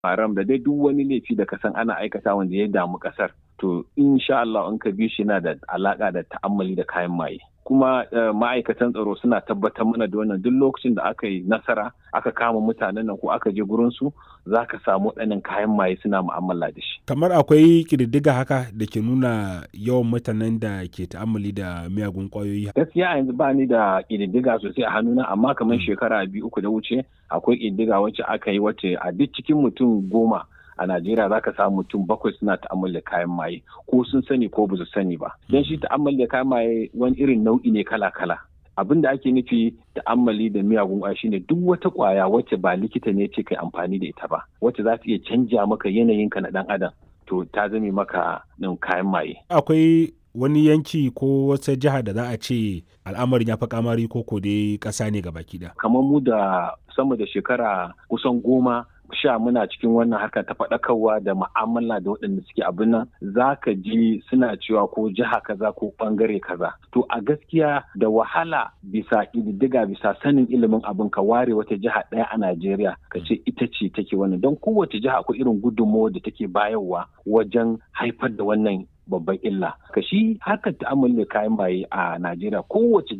haram da dai duk wani laifi da kasan ana aikata wanda ya damu kasar to insha Allah in ka bi shi yana da alaka da ta'ammali da kayan maye kuma ma'aikatan tsaro suna tabbatar mana da wannan duk lokacin da aka yi nasara aka kama mutanen nan ko aka je gurin su za ka samu waɗannan kayan maye suna mu'amala da shi kamar akwai ƙididdiga haka da ke nuna yawan mutanen da ke ta'ammali da miyagun ƙwayoyi gaskiya yanzu ba ni da ƙididdiga sosai a hannuna amma kamar shekara biyu uku da wuce akwai ƙididdiga wacce aka yi wacce a duk cikin mutum goma a Najeriya za ka samu mutum bakwai suna ta'ammali da kayan maye ko sun sani ko ba su sani ba. Don shi ta'ammali da kayan maye wani irin nau'i ne kala-kala. Abin da ake nufi ta'ammali da miyagun ƙwaya shine duk wata ƙwaya wacce ba likita ne ce kai amfani da ita ba, wacce za ta iya canja maka yanayinka na ɗan adam. To ta zame maka nan kayan maye. Akwai wani yanki ko wata jiha da za a ce al'amarin ya fi kamari ko ko dai ƙasa ne gaba ɗaya. Kamar mu da sama da shekara kusan goma sha muna cikin wannan harka ta faɗakarwa da ma'amala da waɗanda suke abin nan za ka ji suna cewa ko jiha kaza ko ɓangare kaza to a gaskiya da wahala bisa ƙididdiga bisa sanin ilimin abin ka ware wata jiha ɗaya a najeriya ka ce ita ce take wannan don kowace jiha akwai irin gudunmawa da take bayarwa wajen haifar da wannan babban illa ka shi harkar ta'amali da kayan maye a najeriya kowace